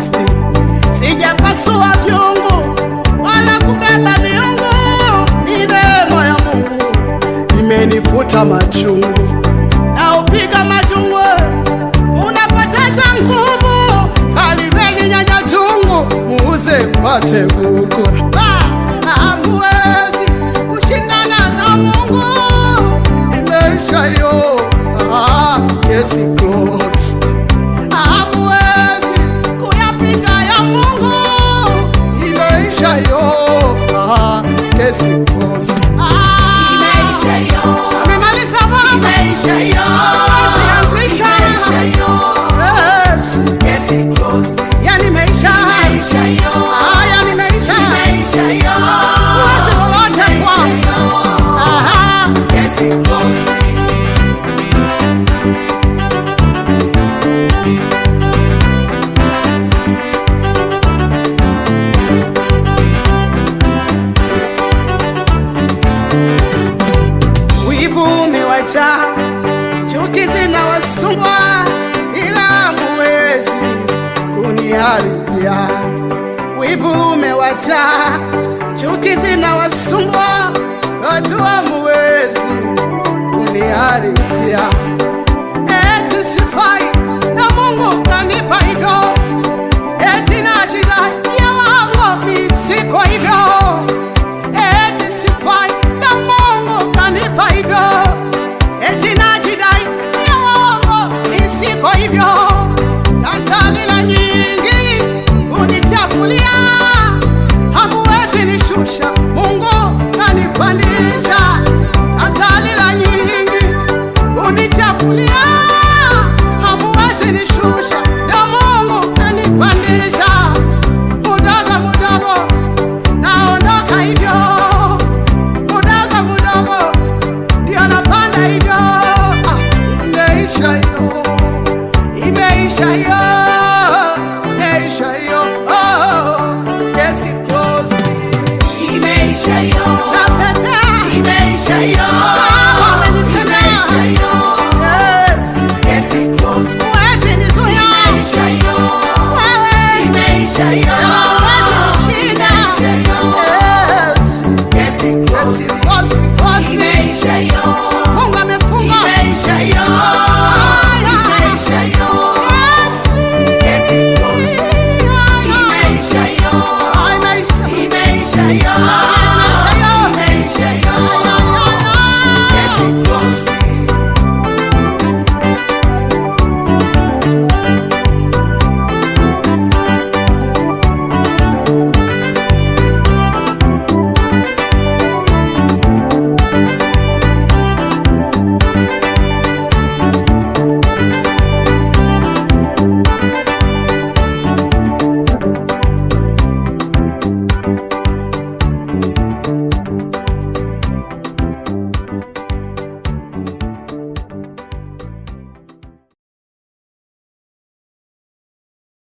closed. Sijapasua vyungu wala kubeba miungu, ni neema ya Mungu imenifuta machungu na upiga machungu, unapoteza nguvu. Kalibeni nyanya chungu, muuze pate kuku. Hamwezi kushindana na Mungu, imeisha hiyo. Ah, kesi closed. Hamwezi kuyapinga ya Mungu, imeisha hiyo. Ah, kesi closed. Ah, Imeisha hiyo. amemaliza baba. Imeisha hiyo. Asianzisha. Imeisha hiyo. Yes. Kesi closed. Yani imeisha. Imeisha hiyo. Ah, yani imeisha. Imeisha hiyo. Huwezi lolote Imeisha kwangu. hiyo. Aha. Kesi closed. Wivu umewacha, chuki zinawasumbua, ila hamuwezi kuniharibia. Wivu umewacha, chuki zinawasumbua, watu hamuwezi kuniharibia. Eti sifai na Mungu kanipa hivyo,